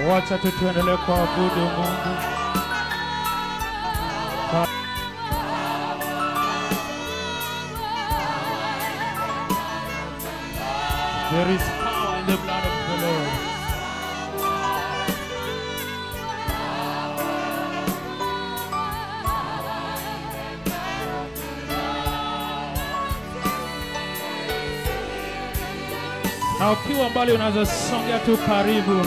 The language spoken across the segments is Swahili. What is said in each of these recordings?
Wacha tu tuendelee kuabudu Mungu. There is power in the blood of the Lord. Na ukiwa mbali unaweza songea tu karibu,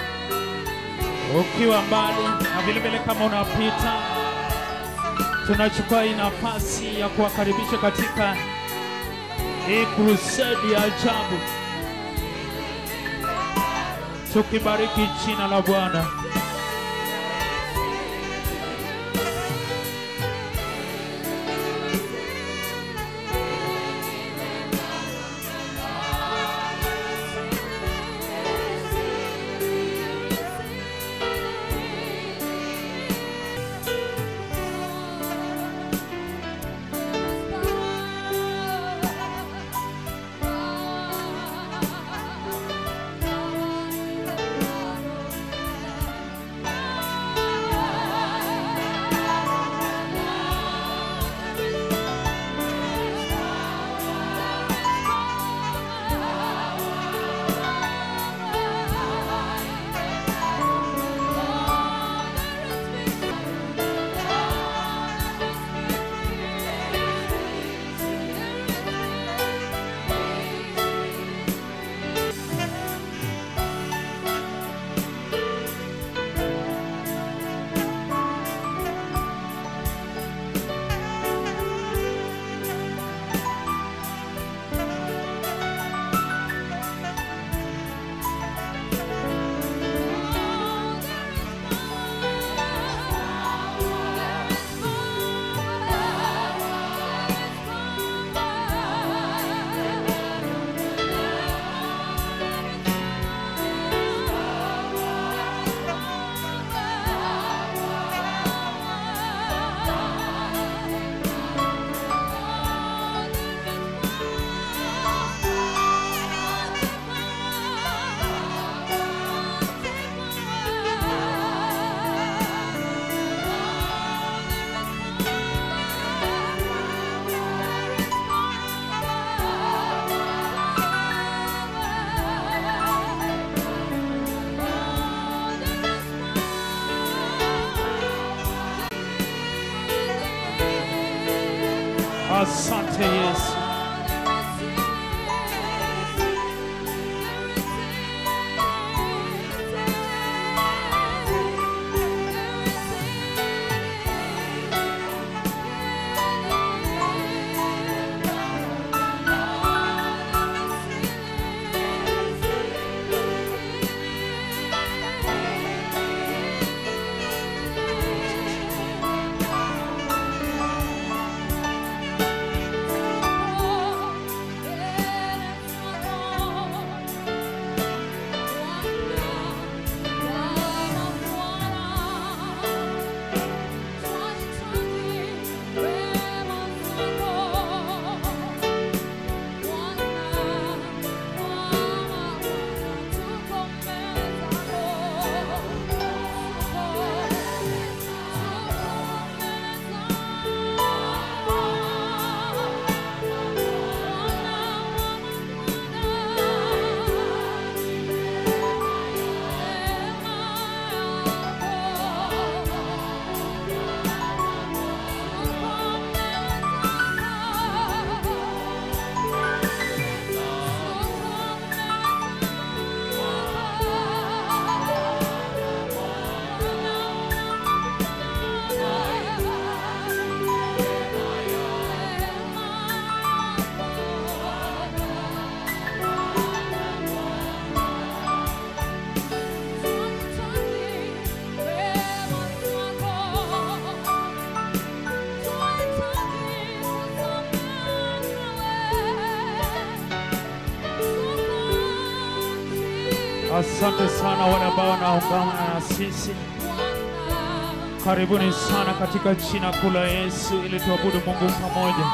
ukiwa mbali na vile vile kama unapita, tunachukua hii nafasi ya kuwakaribisha katika hii crusade ya ajabu, tukibariki jina la Bwana. Asante Yesu. Asante sana wale ambao wanaungana na sisi. Karibuni sana katika jina kuu la Yesu ili tuabudu Mungu pamoja.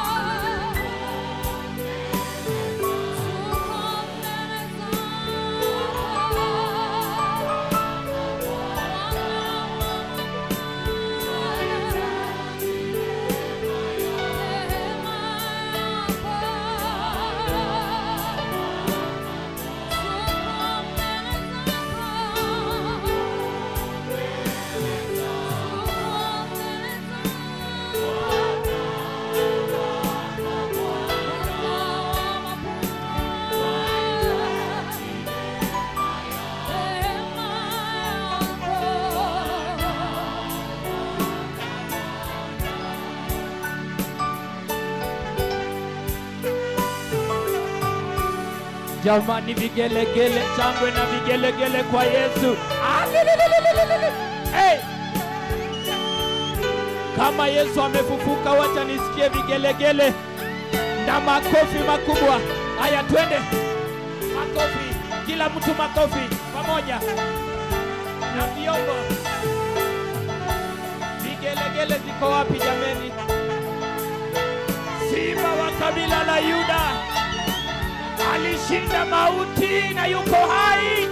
Jamani, vigelegele, shangwe na vigelegele kwa Yesu. Alilililililili. Hey! Kama Yesu amefufuka, wacha nisikie vigelegele na makofi makubwa. Haya, twende makofi, kila mtu makofi pamoja na vyombo. Vigelegele ziko wapi jameni? Simba wa kabila la Yuda alishinda mauti na yuko hai.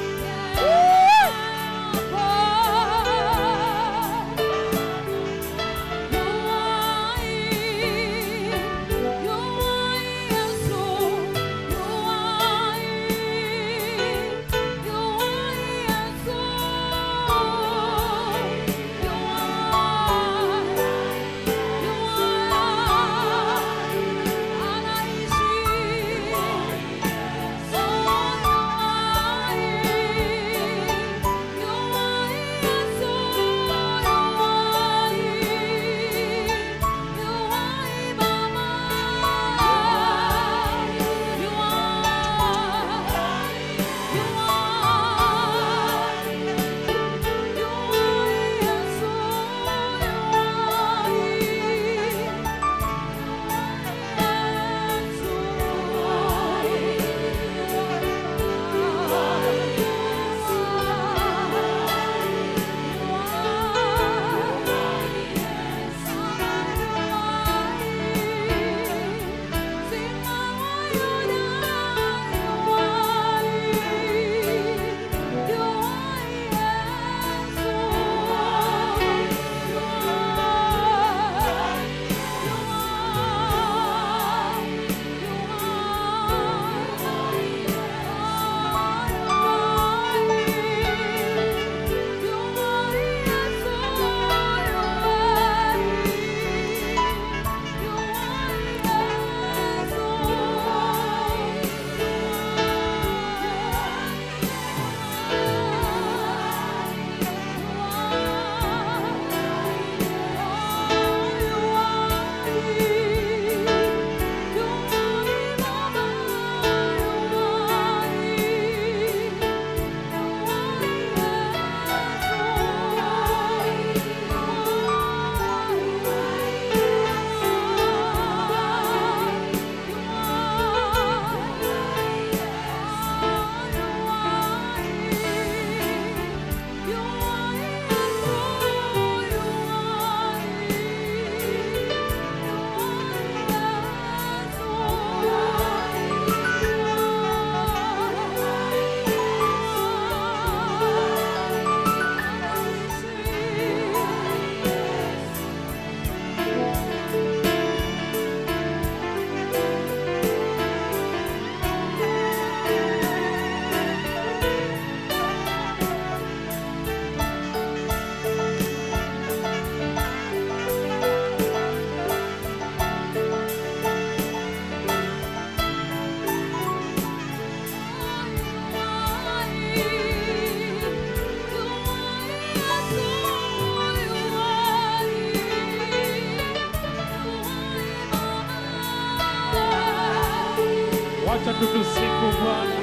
Wacha tutusifu Bwana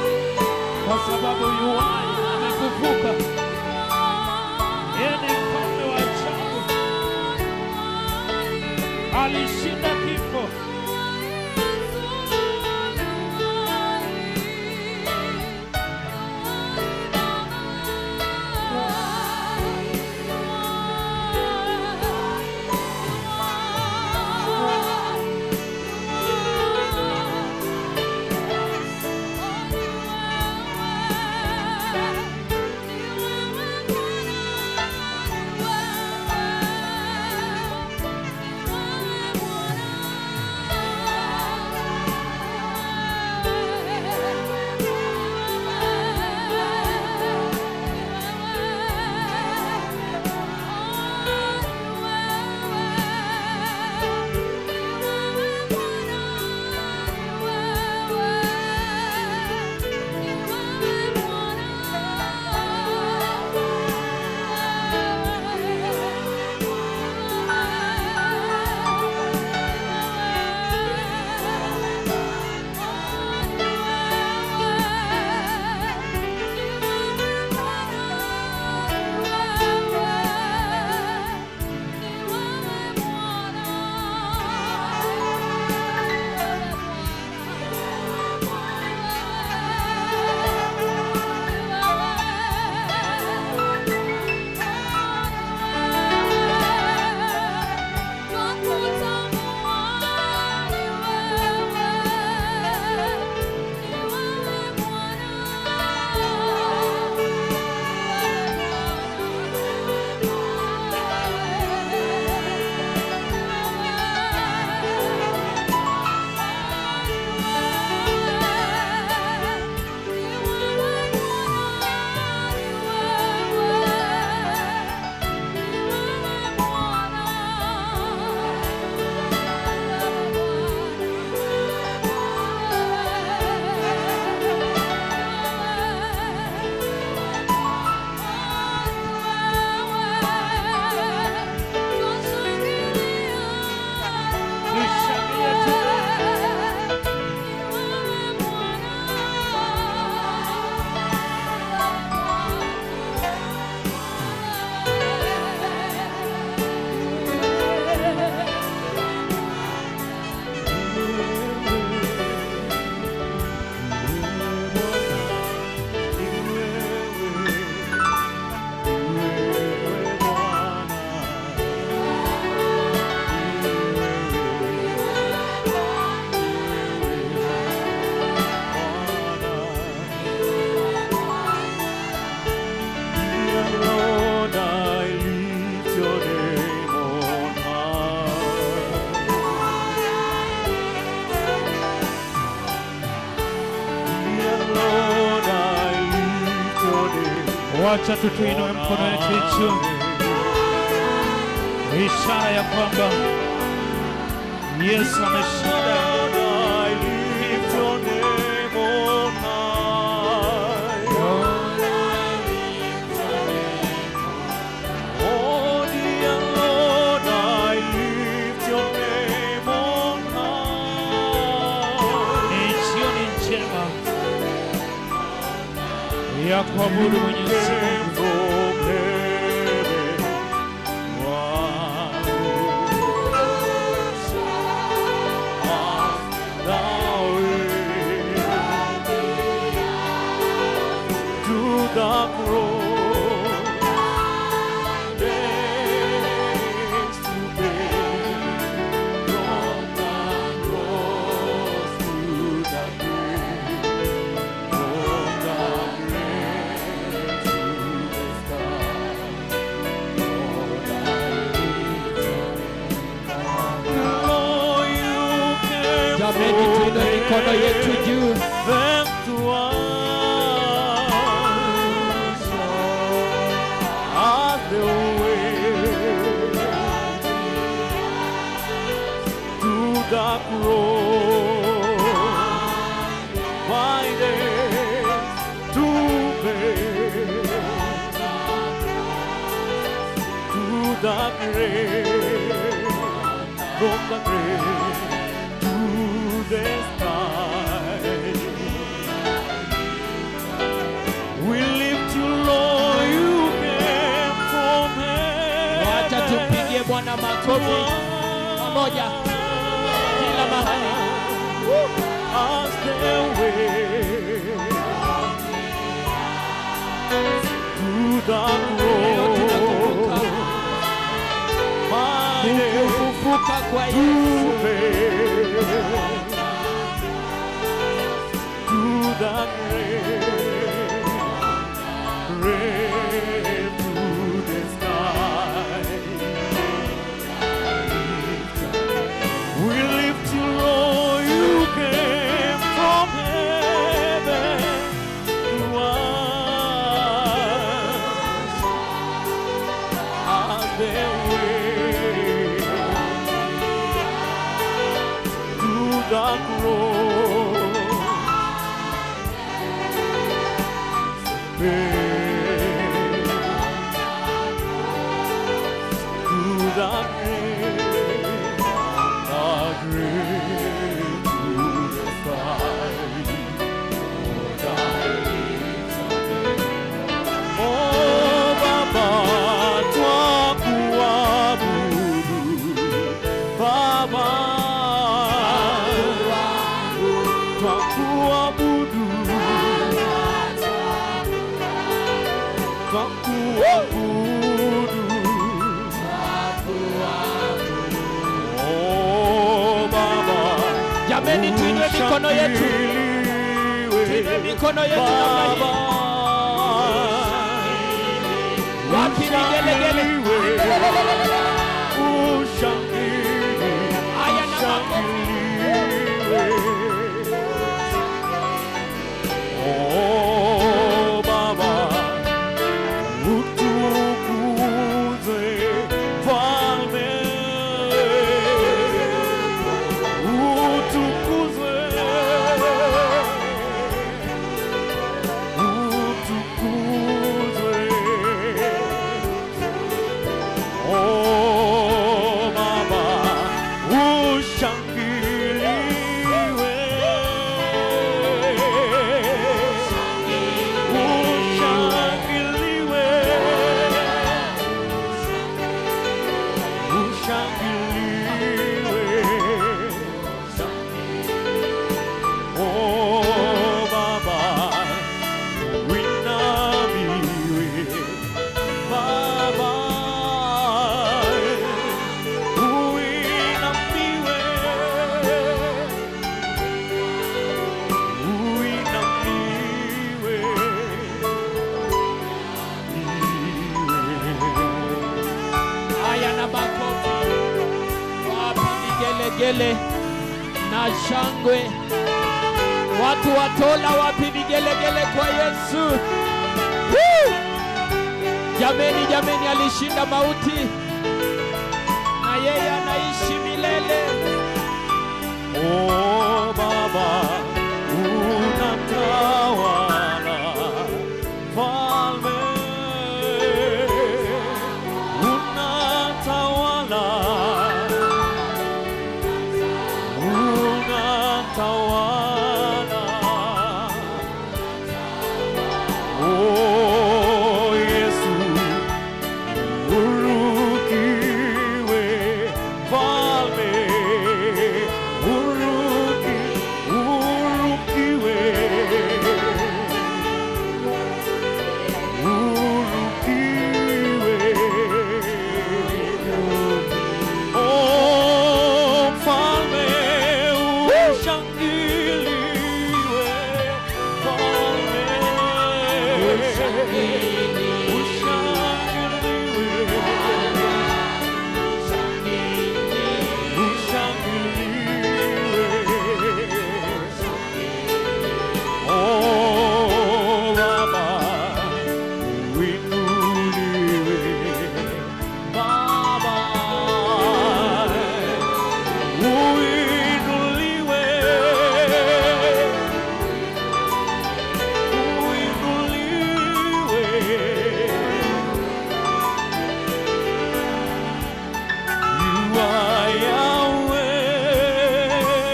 kwa sababu yuwai amefufuka. Yeye ni mfalme wa ajabu, alishinda kifo. Wacha tutuinue mkono wetu juu, ishara ya kwamba Yesu ameshinda. Ni jioni njema ya kuabudu Mwenyezi Mungu. Jameni, tuinue mikono yetu juu. The grave, from the grave to the sky. We lift you, Lord, you came from Wacha tumpigie Bwana makofi pamoja kila mahali. As the way to the Leo cross, tunakumbuka my name kufufuka kwa Yesu. to the grave, grave to the sky. We lift you, Lord, you came from heaven to us as the way to the cross. Babe, to the grave, the grave to the sky. Oh, Baba, twakuabudu. Baba, twakuabudu. Twakuabudu. Oh, Baba, Jameni, tuinue mikono yetu, tuinue mikono yetu namna hii. Wapi vigelegele? Haya na makofi. Oh, Baba, utukuzwe Mfalme, utukuzwe, utukuzwe. Oh, Baba, ushangiliwe. Ushangiliwe. Ushangiliwe. Oh, Baba, winamiwe. Baba, uinamiwe. Uinamiwe. Haya na makofi. Wapi vigelegele na shangwe? Watu wa Tola, wapi vigelegele kwa Yesu? Woo! Jameni, jameni, alishinda mauti na yeye anaishi milele. Oh Baba, unatawala Falme, unatawala unatawala Oh Yesu urukiwe Falme uruki urukiwe urukiwe Oh Mfalme ushangiliwe Mfalme Oh Baba uinuliwe Baba uinuliwe uinuliwe You are Yahweh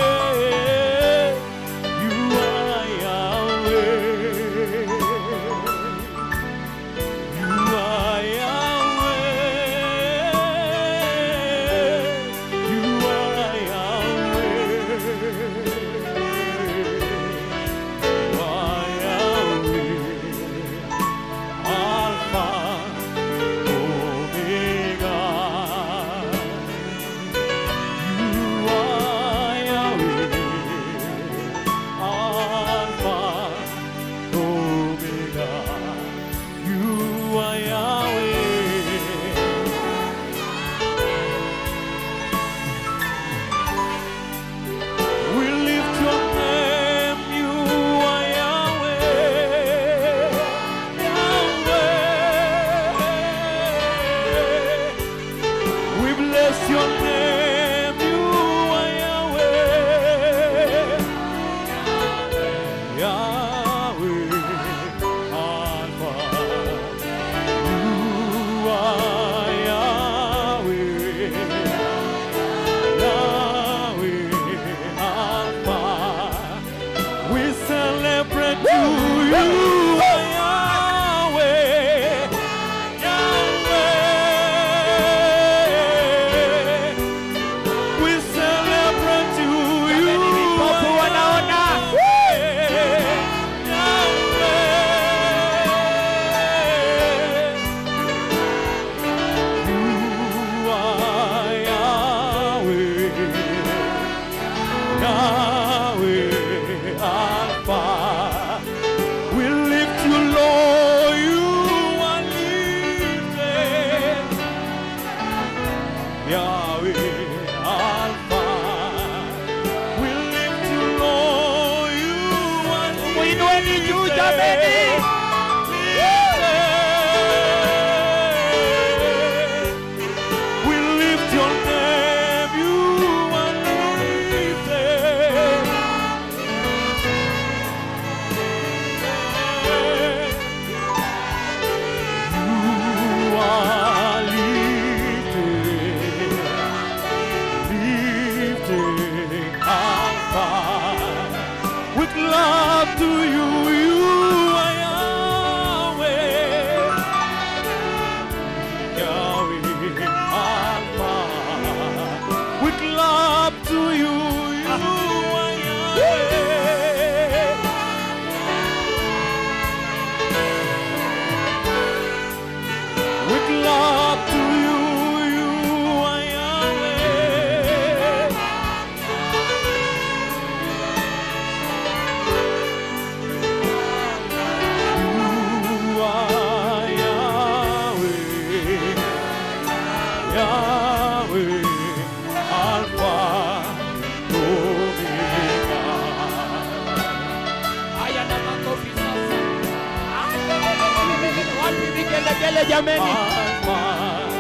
You are Yahweh You are Yahweh You are Yahweh You are Yahweh Alpha Omega. You are Yahweh, Alpha, Omega. You are Yahweh. We lift your name, you are Yahweh, Yahweh. We bless your name, you are Yahweh, Yahweh, Alpha. You are Yahweh. Yahweh, Alpha. We celebrate you, you are Yahweh, Yahweh. We celebrate you, you vipofu are wanaona. Yahweh, Yahweh. You are Yahweh. Yahweh Alpha. We lift you low, you are lifted. Yahweh Alpha. We lift you low, you are Muinueni juu jameni. lifted. We lift your name, you are lifted. You are lifted, lifted Alpha. With love to you, you are jameni mine.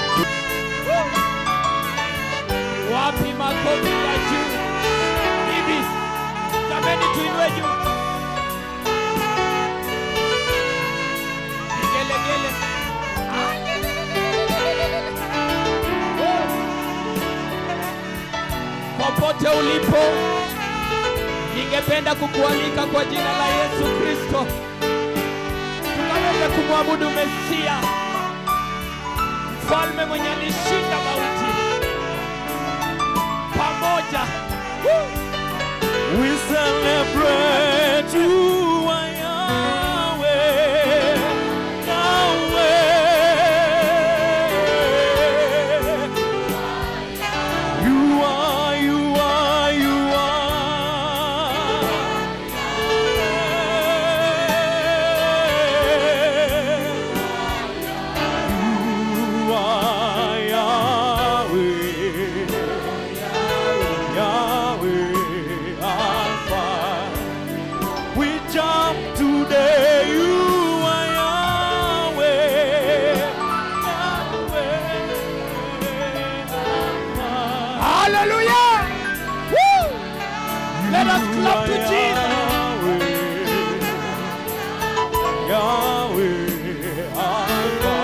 wapi makofi ya juu hivi jameni tuinue juu vigelegele popote ulipo ningependa kukualika kwa jina la yesu kristo tukaweze kumwabudu mesia mfalme mwenye alishinda mauti pamoja Woo! We celebrate you, our Yahweh, Yahweh. You are, you are, you are. You are Yahweh. Yahweh Alpha. We jump today, you are Yahweh. Yahweh Alpha. Hallelujah! Woo! Let us You clap are to Jesus. Yahweh. Yahweh Alpha.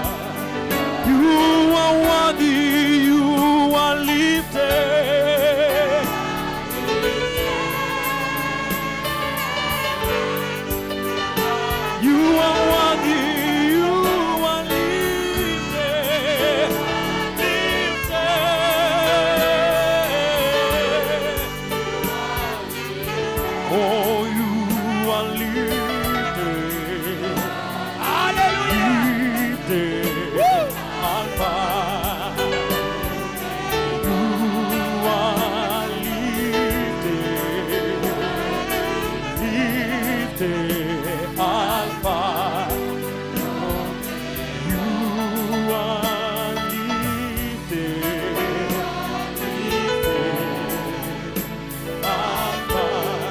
You are worthy, you are lifted. You are worthy, you are lifted, lifted. Oh, you are lifted, Hallelujah! lifted, Alpha. You are lifted, lifted, Alpha. You are lifted, lifted, Alpha.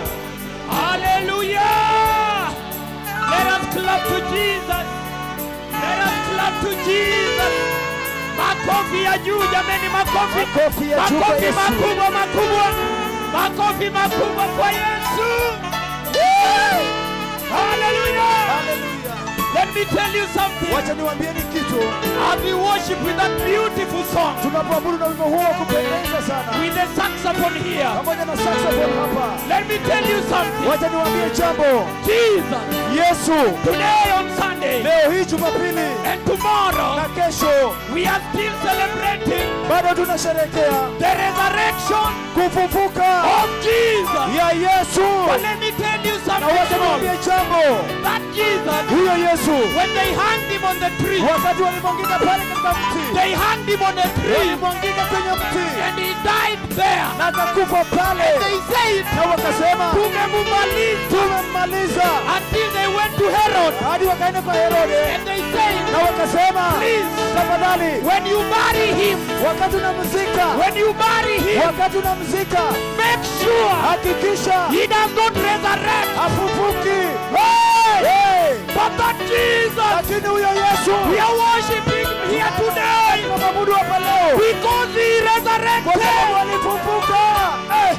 Hallelujah! Let us clap to Jesus. Let us clap to Jesus. Makofi ya juu jameni, makofi. Makofi ya juu kwa Makofi Yesu. makubwa makubwa. Makofi makubwa kwa Yesu. Woo! Hallelujah! Hallelujah. Let me tell you something. Wacha niwaambieni kitu. As we worship with that beautiful song, Tunapoabudu na wimbo huo wa kupendeza sana with the saxophone here, pamoja na saxophone hapa, let me tell you something. wacha niwaambie jambo. Jesus, Yesu today on Sunday leo hii Jumapili and tomorrow, na kesho we are still celebrating bado tunasherehekea the resurrection kufufuka of Jesus. ya Yesu. But let me tell you Na something. wacha niwaambie jambo, That Jesus, huyo Yesu when they hanged him on the tree, wakati walimwangika pale katika mti, they hanged him on a tree walimwangika kwenye mti and he died there. na akakufa pale, They said, na wakasema tumemumaliza tumemmaliza, until they went to Herod hadi wakaenda kwa Herode and they said, na wakasema Please. tafadhali, when you bury him, wakati unamzika, when you bury him, wakati unamzika, make sure hakikisha he does not resurrect. hafufuki. Hey! Hey! But that Jesus, Lakini huyo Yesu we are worshiping him here today tunamwabudu hapa leo because he kwa sababu resurrected. alifufuka. Hey!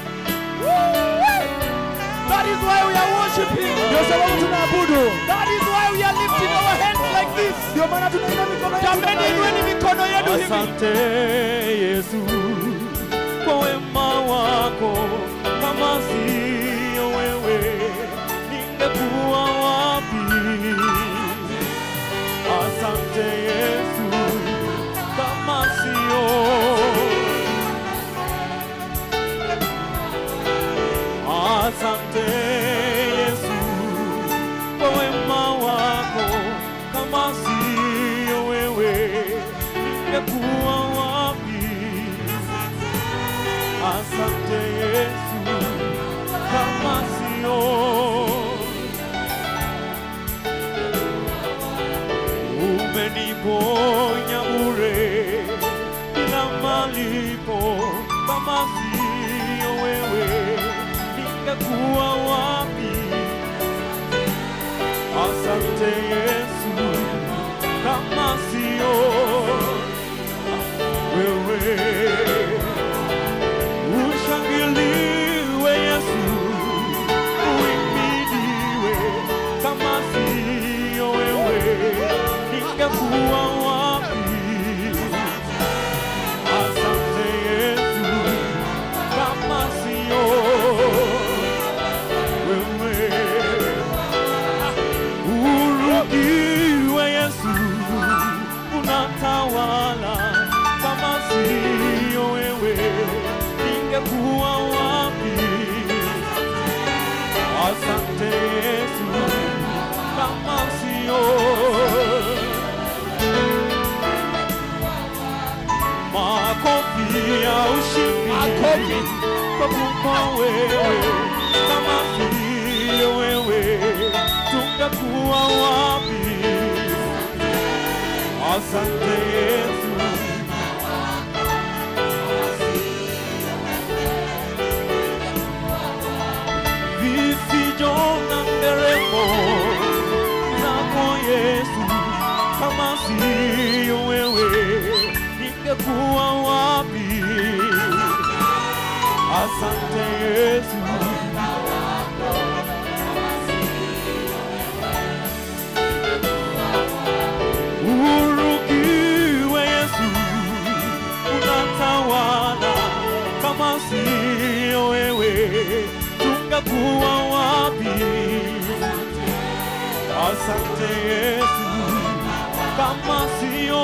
That is why we are worshiping. Ndio sababu tunaabudu, That is why we are lifting our hands like this. ndio maana tunainua mikono yetu Jameni, namna hii. inueni mikono yenu hivi. Asante Yesu kwa wema wako, kama siyo wewe ningekuwa wapi? Asante Yesu kama siyo Asante Yesu kwa wema wako, kama siyo wewe ningekuwa wapi? Asante Yesu kama siyo umeniponya bure bila malipo, kama siyo wewe ningekuwa wapi? Asante Yesu kama sio wewe. Ushangiliwe Yesu, uimidiwe, kama sio wewe ningekuwa wapi? Asante Yesu, kama sio wewe urudiwe Yesu, unatawala. Kama sio wewe, ningekuwa wapi? Asante Yesu, kama sio makofi ya ushindi Makofi. kwa kuwa wewe, kama sio wewe, tungekuwa wapi? Asante Yesu, visijo na nderemo zako Yesu, kama sio wewe, ningekuwa wapi? Asante Yesu, urukiwe Yesu, unatawala. Kama sio wewe, tungekuwa wapi? Asante Yesu, kama sio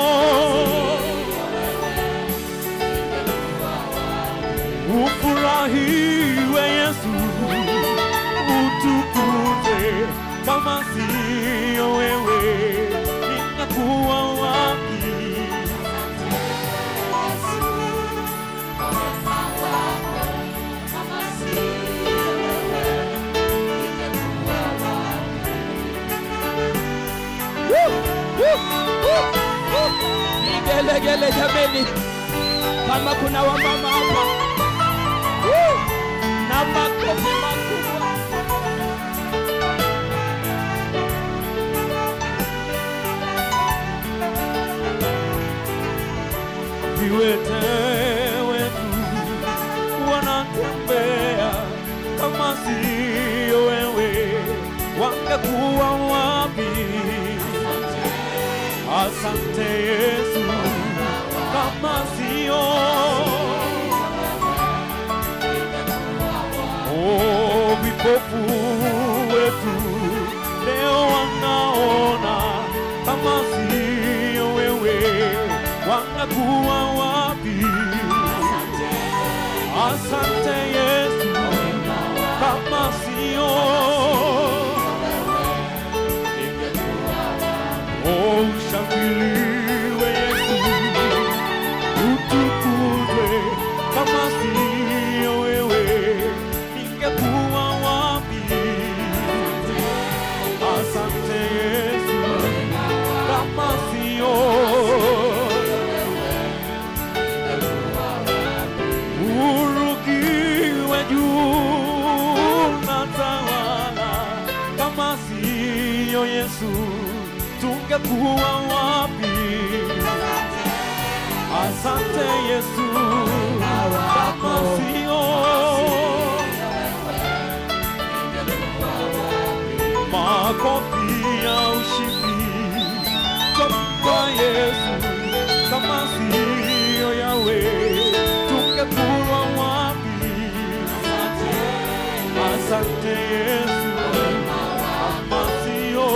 ufurahiwe Yesu, utukuze. Kama sio wewe, ningekuwa wapi? Vigelegele jameni, kama kuna wamama hapa Woo! na makofi makubwa. viwete wetu wanatembea, kama sio wewe wangekuwa wapi? Asante Yesu, kama sio oh, vipofu wetu leo wanaona, kama sio wewe wangekuwa wapi? Asante Yesu, kama sio oh, ushangiliwe Yesu, utukuzwe. Kama sio wewe, ningekuwa wapi? Asante Yesu, kama sio urukiwe juu na tawala. Kama sio Yesu, tungekuwa wapi? Asante Yesu, kama sio makofi ya ushindi kwa Yesu, kama sio yawe tungekuwa wapi? Asante Yesu, kama sio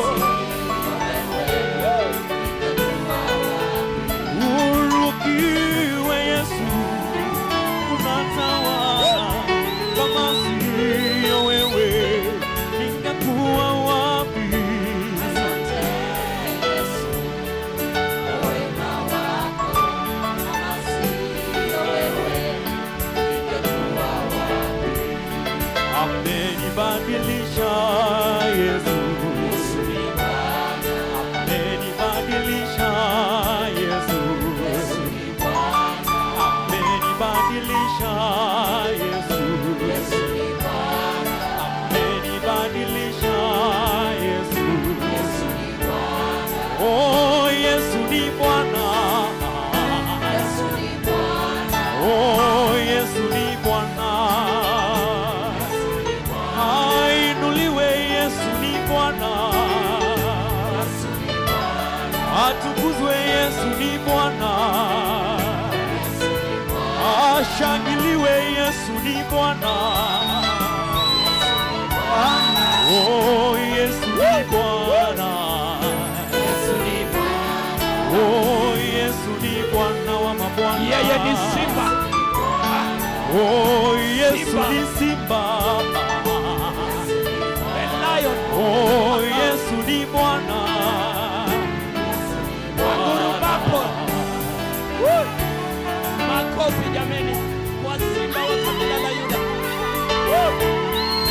urukiwe Yesu, unatawala. Kama sio wewe, ningekuwa wapi? ashangiliwe Yesu ni Bwana. Oh, Yesu ni Bwana. Oh, Yesu ni Bwana wa mabwana. Yeye ni simba. Oh, Yesu Simba. ni Simba. The lion. Oh, Yesu ni Bwana. Wagurumapo. Woo! Makofi jameni kwa simba wa kabila la Yuda. Woo!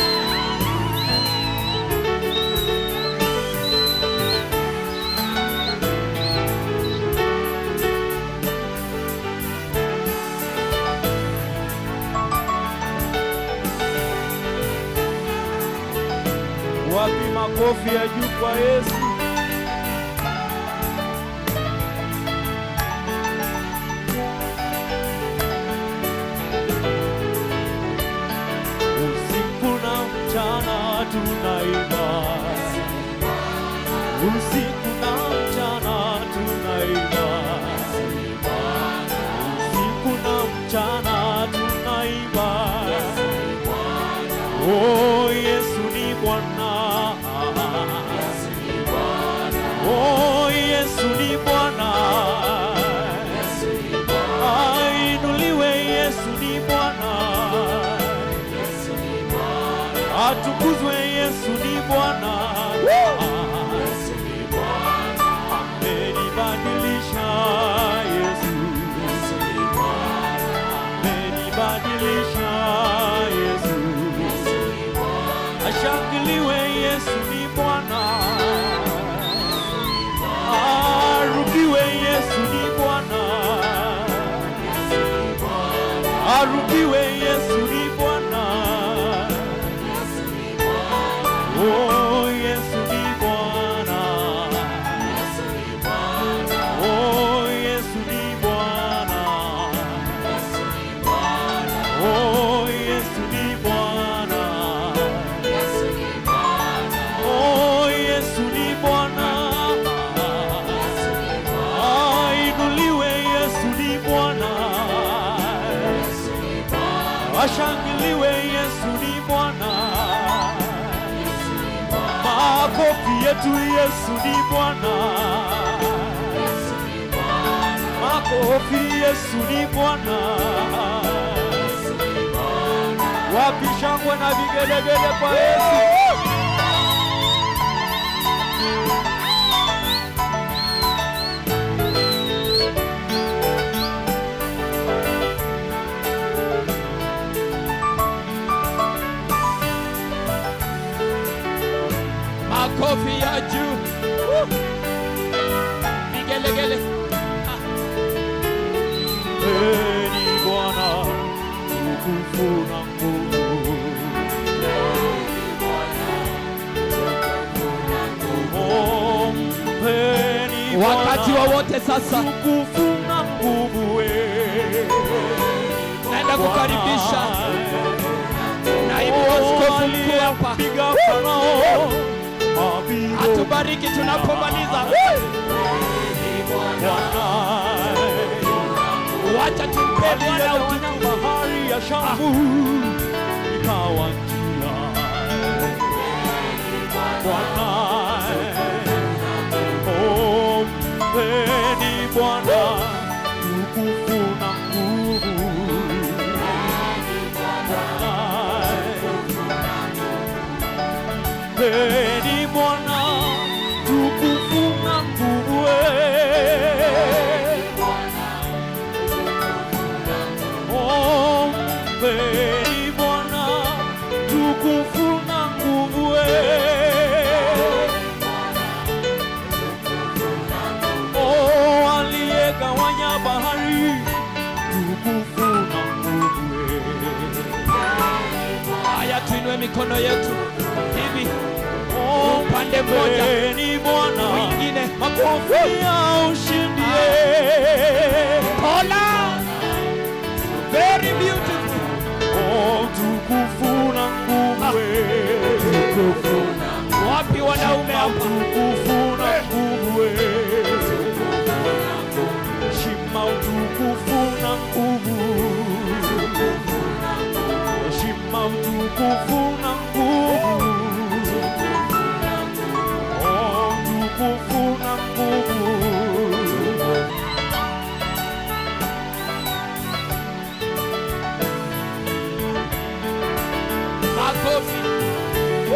Wapi makofi ya juu kwa Yesu? Usiku na mchana tunaimba, usiku na mchana tunaimba, usiku na mchana tunaimba. Oh, Yesu ni Bwana. Oh, Yesu ni Bwana. Ainuliwe Yesu ni Bwana. Atukuzwe Yesu ni Bwana. Amenibadilisha Yesu. Amenibadilisha Yesu. Ashangiliwe Yesu ni Bwana. Arudiwe Yesu ni Bwana. Arudiwe Yesu ni Bwana. Oh, Yesu ni Bwana. Oh, Yesu ni Bwana. Oh, Yesu ni Bwana. Oh, Yesu ni Bwana. Ainuliwe Yesu ni Bwana. Ashangiliwe Yesu ni Bwana. Makofi yetu Yesu ni Bwana. Makofi Yesu ni Bwana. Wapi shangwe na vigelegele kwa Yesu? Makofi ya juu. Woo! Vigelegele. Ah, Mpeni Bwana utukufu na nguvu. Oh, mpeni Wakati Bwana wowote sasa utukufu na nguvu we. naenda kukaribisha naibu askofu mkuu hapa Piga Farao mapigo atubariki tunapomaliza. Bwana. Wacha tumpe Bwana aliyefanya utukufu. bahari ya Shamu ikawa njia. Bwana, oh, mpeni Bwana utukufu na nguvu. Bwana, mpeni Bwana utukufu na nguvu. eh. Oh, mpeni Bwana tukufu na nguvu eh. Oh, aliyegawanya bahari tukufu na nguvu eh. Haya, tuinue mikono yetu hivi, Oh, upande mmoja, mpeni Bwana mwingine. makofi ya ushindi eh. Hola, very beautiful. Oh, tukufu na nguvu eh. Wapi wanaume hapa? utukufu na nguvu we. Shima utukufu na nguvu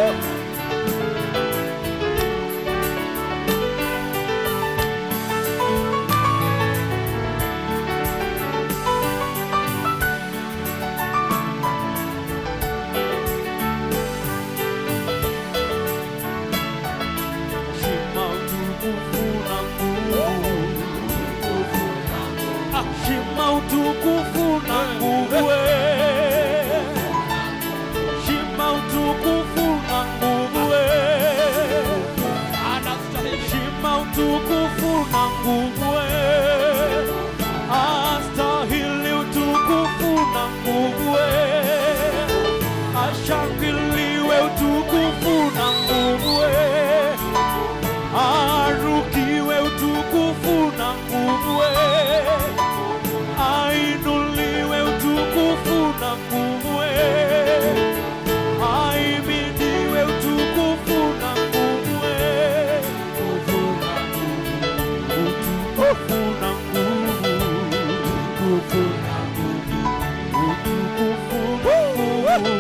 Shima utukufu na nguvu. Ah, Shima utukufu na nguvu. eh. Shima utukufu na nguvu. eh. Shima utukufu na nguvu. eh. Astahili utukufu na nguvu. eh. Ashangiliwe utukufu na nguvu. eh. Arukiwe utukufu na nguvu, eh. ainuliwe utukufu na nguvu, eh. aimidiwe utukufu na nguvu, eh. utukufu na nguvu, utukufu na nguvu, utukufu na nguvu,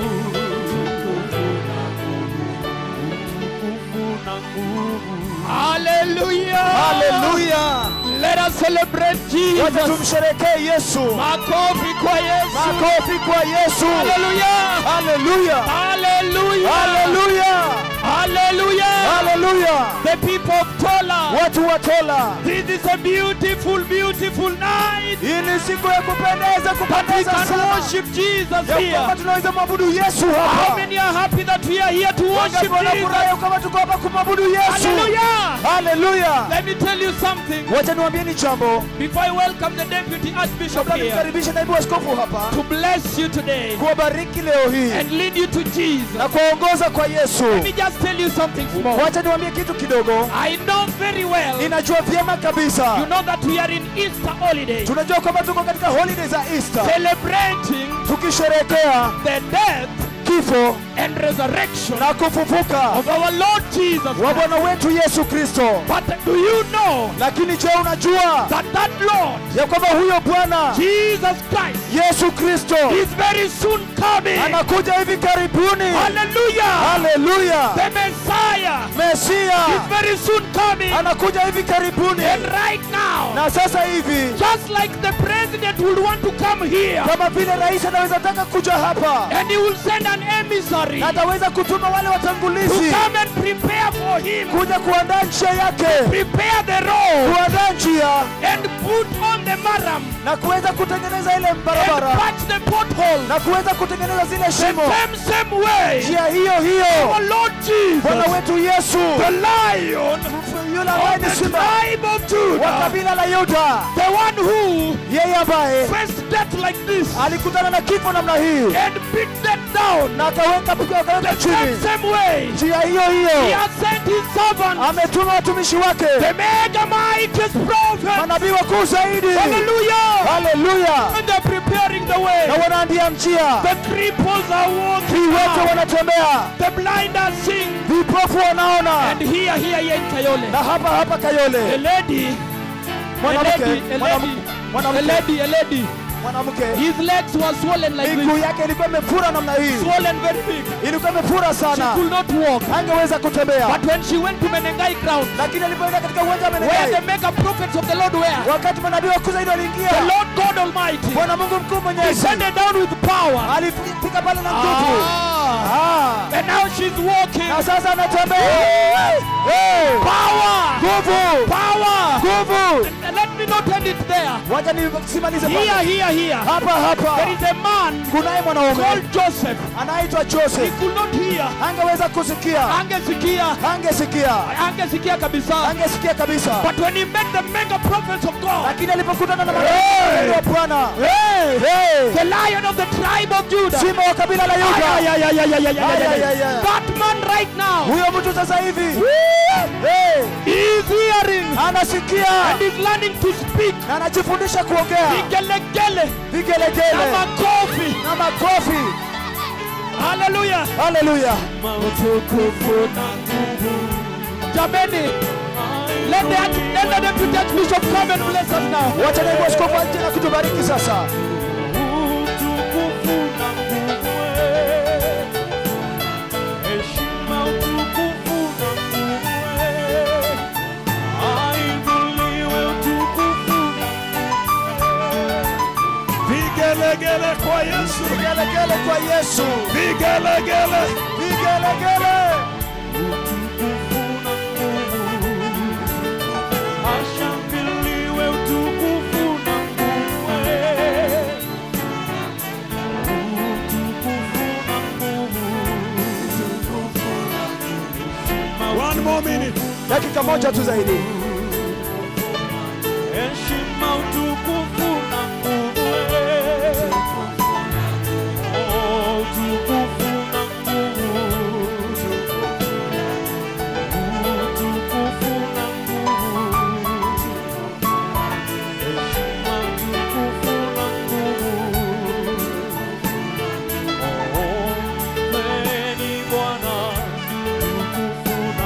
utukufu na nguvu. Hallelujah. Haleluya! Let us celebrate Wacha Jesus. tumsherekee Yesu. Makofi kwa Yesu. Makofi kwa Yesu. Hallelujah. Haleluya! Hallelujah. Haleluya! Hallelujah. Haleluya! The people of Tola. Watu wa Tola, This is a beautiful, beautiful night. hii ni siku ya kupendeza, We kupendeza can sana, worship Jesus ya kwamba here. tunaweza mwabudu Yesu How hapa. many are happy that we are here to worship Wangapi wanafurahi Jesus? kama tuko hapa kumwabudu Yesu? Hallelujah. Haleluya! Let me tell you something. Wacha niwaambieni jambo Before I welcome the deputy archbishop kabla here nimkaribishe naibu askofu hapa to bless you today kuwabariki leo hii and lead you to Jesus. na kuwaongoza kwa Yesu. Let me just tell you something small. Wacha niwaambie kitu kidogo. I know very well. Ninajua vyema You kabisa, know that we are in Easter holiday tunajua kwamba tuko katika holiday za Easter celebrating tukisherehekea the death kifo and resurrection na kufufuka of our Lord Jesus. wa Christ. Bwana wetu Yesu Kristo. But do you know Lakini je, unajua that that Lord ya kwamba huyo Bwana Jesus Christ Yesu Kristo is very soon coming? anakuja hivi karibuni? Hallelujah! Haleluya! The Messiah Mesia is very soon coming. anakuja hivi karibuni, And right now, na sasa hivi just like the president would want to come here kama vile rais anaweza taka kuja hapa and he will send an emissary na ataweza kutuma wale to watangulizi come and prepare for him, kuja kuandaa njia yake, prepare the road kuandaa njia and put on the maram na kuweza kutengeneza ile and barabara patch the pothole na kuweza kutengeneza zile the shimo, same same way. njia hiyo Our hiyo. Lord Bwana Jesus, wetu Yesu the lion yule ambaye of ni the simba tribe of wa Judah, kabila la Yuda, the one who yeye ambaye faced death like this alikutana na kifo namna hii and beat death down na akaweka pigo akaweka the same chini, same way. njia hiyo He hiyo has sent his servant, ametuma watumishi wake the mega mightiest prophet. manabii wakuu zaidi. Hallelujah! Haleluya! And they're preparing the way. Na wanaandia njia, The cripples are walking. viwete now. wanatembea, The blind are seeing. vipofu wanaona, And here, here, here in Kayole, na hapa hapa a Kayole lady, a mwanamke lady, a mwanam- lady, a mwanamke lady, a lady. mwanamke His legs were swollen like miguu this. yake ilikuwa imefura namna hii, Swollen very big. ilikuwa imefura She sana, could not walk. angeweza kutembea. But when she went to Menengai ground, Lakini alipoenda katika uwanja wa where the Menengai, mega prophets of the Lord were, wakati manabii wakuu zaidi waliingia, the Lord God Almighty Bwana Mungu mkuu mwenyezi descended down with power. alifika pale na nguvu, Ah. Ah. And now she's walking. na sasa anatembea. Hey! Power! Nguvu, Power! nguvu. And let me not end it there. Wacha nisimalize Here, pale. here, here. hapa hapa. There is a man Kunaye mwanaume called Joseph. anaitwa He Joseph, could not hear. angeweza kusikia, Angesikia. angesikia, Angesikia kabisa. angesikia kabisa, But when he met the mega prophets of God, lakini alipokutana na Hey! manabii wa Bwana, Hey! the lion of the tribe of Judah, simba wa kabila la Ay, Yuda, ay, ay, ay, ay, ay, ay, ay, Ay, ay, ay. ay, ay. that man right now huyo mtu sasa hivi Hey! is hearing anasikia and is learning to speak. na anajifundisha kuongea, Vigelegele na vigelegele makofi. na makofi. Hallelujah. Haleluya! utukufu na nguvu Jameni, let the, arch- let the deputy archbishop come and bless us now. Wacha naibu askofu aje na kutubariki sasa. utukufu na nguvu eh. heshima Vigelegele kwa Yesu. Vigelegele kwa Yesu. Vigelegele. Vigelegele. Ashangiliwe utukufu na nguvu. Utukufu na nguvu. One more minute. Dakika moja tu zaidi. Heshima, utukufu na nguvu. Oh, utukufu na nguvu. Utukufu na nguvu. Heshima, utukufu na nguvu. Oh, mpeni Bwana utukufu na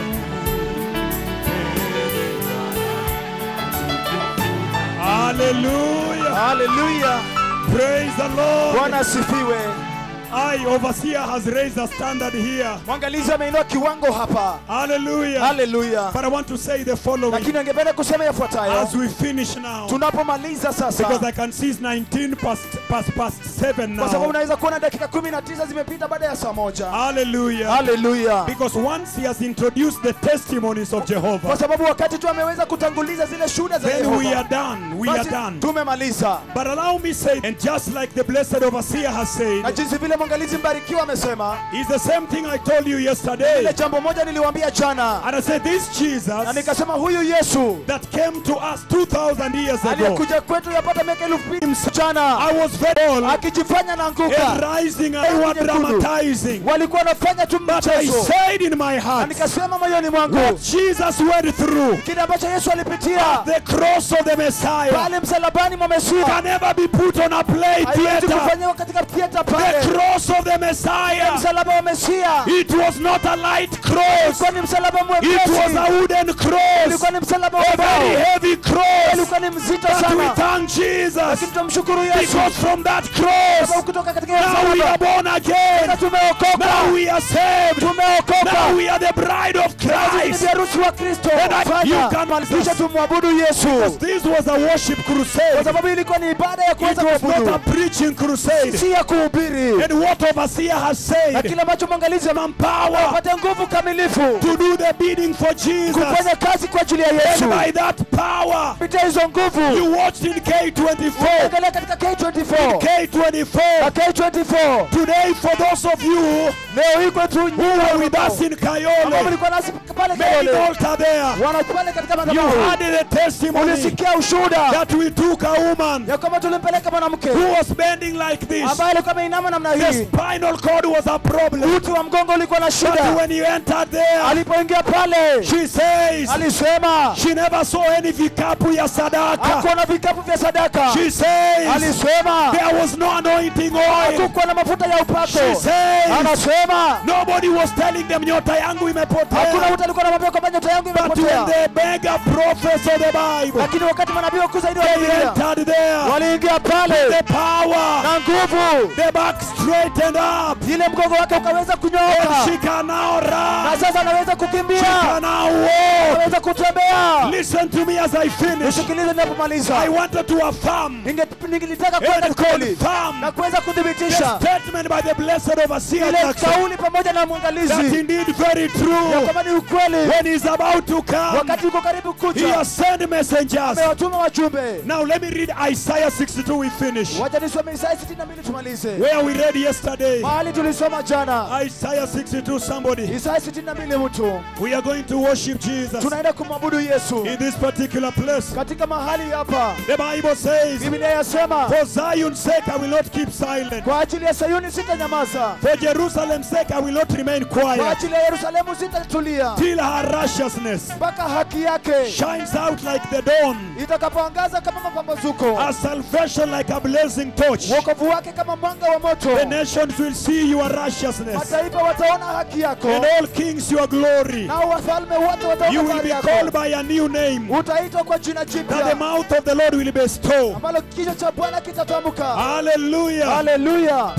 Hallelujah. Haleluya. Praise the Lord. Bwana asifiwe. I, overseer, has raised a standard here. Mwangalizi ameinua kiwango hapa. Hallelujah. Haleluya. But I want to say the following Lakini angependa kusema yafuatayo. as we finish now. Tunapomaliza Because sasa, I can see it's 19 past, past, past 7 kwa sababu now. unaweza kuona dakika 19 zimepita baada ya saa moja. Hallelujah. Haleluya. Because once he has introduced the testimonies of Kwa Jehovah, sababu wakati tu ameweza kutanguliza zile shuhuda za then we Yehova, are done. We are basi done. tumemaliza. But allow me say, and just like the blessed overseer has Na said, jinsi vile mwangalizi mbarikiwa amesema, is the same thing I told you ile yesterday. jambo moja niliwaambia jana, And I said, this na Jesus nikasema huyu Yesu that came to us 2,000 years ago, aliyekuja kwetu yapata miaka elfu mbili msichana I was very old akijifanya na and anguka, rising, I was dramatizing. walikuwa wanafanya tu But I mchezo, said in my na heart, nikasema moyoni mwangu what Jesus went through, kile ambacho Yesu alipitia the cross of the Messiah, pale msalabani mwa Mesia can never be put on a play haiwezi theater. kufanyiwa katika theater The pale. cross of the Messiah, Msalaba wa Mesia it was not a light cross, ulikuwa ni msalaba it was mwepesi, a wooden cross, ulikuwa ni msalaba wa a very mbao, heavy cross. ulikuwa ni mzito But we sana, thank Jesus lakini tunamshukuru Yesu because from that sababu cross, kutoka katika hiyo now we are msalaba born again. na tumeokoka, Now we are saved. tumeokoka, Now we are the bride of Sisi ni Christ. harusi wa Kristo. And I- Fanya, you can- kisha tumwabudu Yesu, This was a worship kwa crusade. sababu ilikuwa ni ibada ya It kuweza was not a kuabudu, preaching crusade. si ya kuhubiri. And what overseer has Na said, kile ambacho mwangalizi power apate nguvu kamilifu to do the bidding for Jesus. kufanya kazi kwa ajili ya And Yesu. by that power, Kupitia hizo nguvu you watched in K24. angalia katika K24 K24. na K24 Today, for those of you leo hii kwetu who were with us in ambao Kayole, mlikuwa nasi pale main Kayole, altar there, wana pale katika you madhabahu, had the testimony ulisikia ushuhuda that we took a woman ya kwamba tulimpeleka mwanamke who was bending like this. ambaye alikuwa ameinama namna The hii, spinal cord was a problem. uti wa mgongo ulikuwa na But shida. when you entered there, Alipoingia pale she says alisema she never saw any vikapu ya sadaka. hakuona vikapu vya sadaka. She says Alisema there was no anointing oil. hakukuwa na mafuta ya She upako. says Anasema nobody was telling them nyota yangu hakuna imepotea. mtu alikuwa anamwambia kwamba nyota yangu But when imepotea, the mega prophets of the Bible lakini wakati manabii wakuu zaidi wa they Biblia entered there, waliingia pale the power, na nguvu, the back straightened up, ile mgongo wake ukaweza and kunyooka, she can now na run. sasa anaweza She kukimbia, can now walk. anaweza kutembea. Listen to me as I finish. Nisikilize I ninapomaliza, wanted to affirm Ninge- ningelitaka kwenda and kweli confirm na kuweza the kuthibitisha statement by the blessed overseer ile Jackson kauli pamoja na that mwangalizi indeed very ya true. kwamba ni ukweli. When he's about to come, Wakati uko karibu he kuja, has sent messengers. amewatuma wajumbe. Now let me read Isaiah 62. We finish. Wacha nisome Isaya 62 tumalize. Where we read yesterday. Mahali tulisoma jana. Isaiah 62. Somebody. Isaya 62 mtu. We are going to worship Jesus Tunaenda kumwabudu Yesu. in this particular place. Katika mahali hapa The Bible says, Biblia yasema For Zion's sake I will not keep silent. kwa ajili ya Sayuni sitanyamaza, For Jerusalem's sake I will not remain kwa quiet. ajili ya Yerusalemu sitatulia Till her righteousness mpaka haki yake shines out like the dawn, itakapoangaza kama mapambazuko, her salvation like a blazing torch. wokovu wake kama mwanga wa moto. The nations will see your righteousness, Mataifa wataona haki yako, and all kings your glory. nao wafalme wote You wataona will fahari be yako. called by a new name Utaitwa kwa jina that the jipya mouth of the Lord will bestow. ambalo kichwa cha Bwana kitatamka. Hallelujah. Haleluya! Praise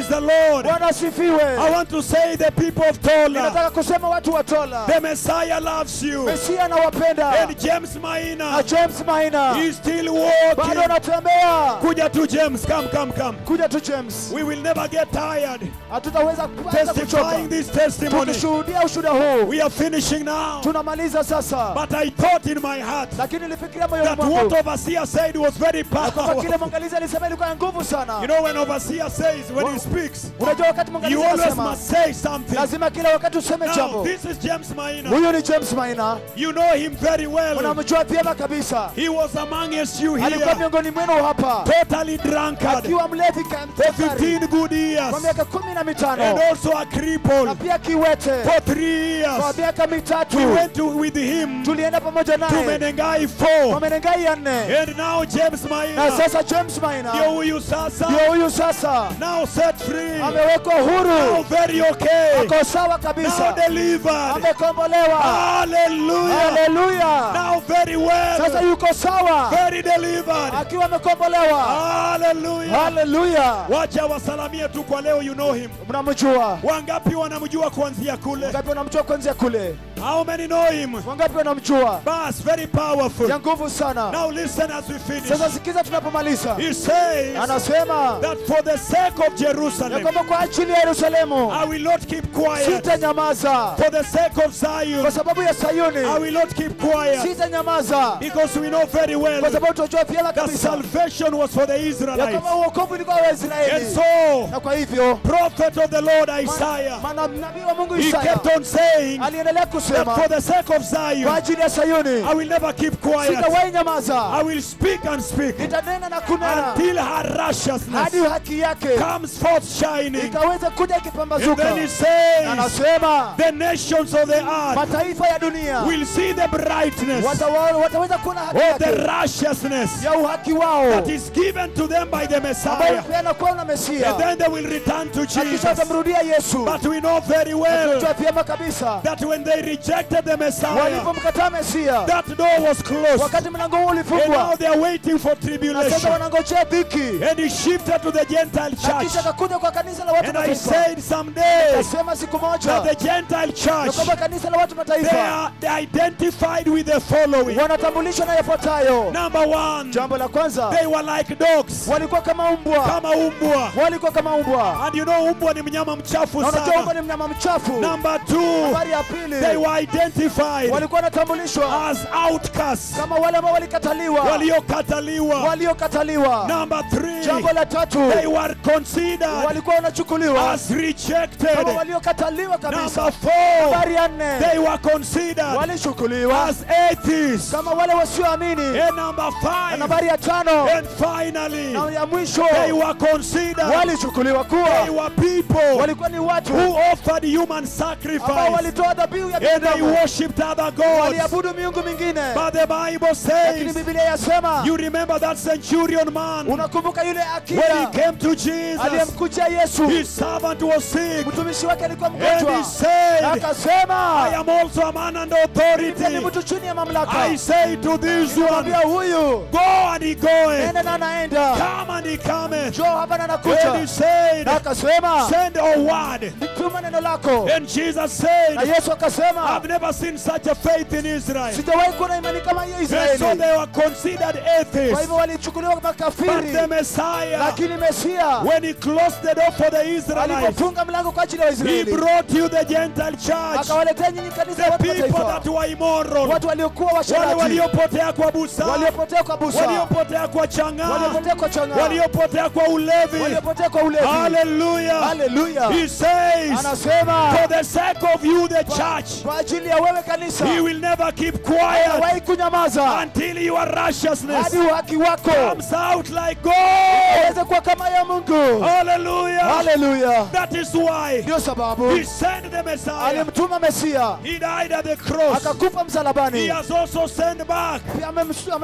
Praise the Lord. bwana asifiwe I want to say the people of Tola, ninataka kusema watu wa tola the Messiah loves you. mesia anawapenda And James na Maina, james maina he's still bado walking. anatembea Kuja to James, come, come, come. kuja tu james We will never get tired hatutaweza kuanza testifying kuchoka this testimony. tukishuhudia ushuhuda huu We are finishing now. tunamaliza sasa But I thought in my heart lakini nilifikiria moyoni that what mwangu overseer said was very na kwamba kile powerful. mwangalizi alisema ilikuwa ya nguvu You sana know, when overseer says, when he speaks, unajua wakati you mwangalizi always anasema must say something. lazima kila wakati useme Now, jambo this is James Maina. huyu ni james maina You know him very well. unamjua vyema kabisa He was amongst you alikuwa here, miongoni mwenu hapa totally drunkard akiwa mlevi for kamtafari 15 good years, kwa miaka kumi na and mitano also a na cripple pia kiwete for three kwa years. miaka mitatu We went to, with him tulienda pamoja to naye Menengai kwa 4, menengai ya nne and now James na Maina, sasa james maina ndio huyu sasa, ndio huyu sasa now set free, amewekwa now huru very okay, ako sawa now kabisa delivered. amekombolewa Hallelujah. haleluya Now very sasa well, yuko sawa very delivered. akiwa amekombolewa Hallelujah. haleluya Wacha wasalamie tu kwa leo, you know him. mnamjua Wangapi wanamjua kuanzia kule? wangapi wanamjua kuanzia kule How many know him? wangapi wanamjua Bas, very powerful. ya nguvu sana Now listen as we finish. sasa sikiza tunapomaliza He says anasema that for the sake of ya Jerusalem, kwamba kwa ajili ya yerusalemu I will not keep quiet. sitanyamaza For the sake of kwa Zion, sababu ya I sayuni will not keep quiet. sitanyamaza Because we know very well kwa sababu tunajua vyema that kabisa salvation was for the ya Israelites. kwamba uokovu ulikuwa wa And Israeli so, na kwa hivyo prophet of the Lord Isaiah, maana nabii wa Mungu he Isaya kept on saying aliendelea that kusema for the sake of kwa Zion, ajili ya Sayuni I will never keep quiet. sitawahi nyamaza, I will speak and speak nitanena na kunena until her righteousness hadi haki yake comes forth shining. ikaweza kuja And ikipambazuka. then he says, Anasema the nations of the earth mataifa ya dunia will see the brightness watawa- wataweza kuona haki of the yake righteousness ya uhaki wao that is given to them by the ambayo Messiah. peana kwao na Mesia, And then they will return to na kisha Jesus. watamrudia Yesu. But we know very well Tunajua vyema kabisa that when they rejected the Messiah, walipomkataa Mesia, that door was closed. wakati mlango huu And now ulifungwa, they are waiting for na sasa tribulation. wanangojea dhiki, And he shifted to the Gentile na church. kisha akakuja kwa kanisa la watu And I mataifa. said someday Nasema siku that moja the Gentile ya church, kwamba kanisa la watu they mataifa are they are identified with the following. wanatambulishwa na yafuatayo. Number one, Jambo la kwanza, they were like dogs, walikuwa kama umbwa, kama umbwa. walikuwa kama umbwa, And you know umbwa ni mnyama mchafu na unajua umbwa sana. ni mnyama mchafu. Number two, Habari ya they pili, were identified walikuwa wanatambulishwa as outcasts, kama wale ambao walikataliwa, waliokataliwa. waliokataliwa. Number three, Jambo la tatu, they were considered walikuwa wanachukuliwa as kama rejected. waliokataliwa kabisa. Number four, Habari ya nne, they were considered walichukuliwa as atheists. kama wale wasioamini. And number Na five, nambari ya tano and finally, na ya mwisho, they were considered, walichukuliwa they kuwa were people walikuwa ni watu who offered human ambao sacrifice walitoa dhabihu ya and they binadamu, worshipped other gods. waliabudu miungu mingine. But the Bible Lakini says, Biblia yasema, you remember that centurion man unakumbuka yule when he akida came to Jesus, aliyemkujia Yesu, his servant was sick, mtumishi wake alikuwa and he mgonjwa, na said, I akasema am also a man under pia ni authority. mtu chini ya mamlaka. I say to this one, Mwambia huyu go and he goeth, nenda na anaenda, come and he cometh. njoo hapa na And he anakuja, said, na akasema send a word. nituma neno lako. And Jesus Na said, Yesu akasema I've never seen such a faith in Israel. sijawahi kuona imani kama hiyo And so Israeli. they were considered Kwa atheists. hivyo walichukuliwa kama But the kafiri, Messiah, lakini Mesia when he closed the door for the Israelites, alipofunga mlango kwa ajili ya he Waisraeli brought you the Gentile church, akawaletea nyinyi kanisa la the watu people that mataifa, were immoral, watu waliokuwa wale washarati, waliopotea kwa busaa, waliopotea kwa busa, waliopotea kwa chang'aa, waliopotea kwa chang'aa, waliopotea kwa ulevi. waliopotea kwa ulevi. Hallelujah. Haleluya! He says, Anasema for the sake of you, the church, kwa ajili ya wewe kanisa, he will never keep quiet hawahi kunyamaza until your righteousness hadi uhaki wako comes out like gold. aweze kuwa kama ya Mungu. Hallelujah. Haleluya! That is why Ndio sababu he sent the Messiah. alimtuma Mesia He died at the cross. akakufa He msalabani, has also sent back pia amem- amemtuma a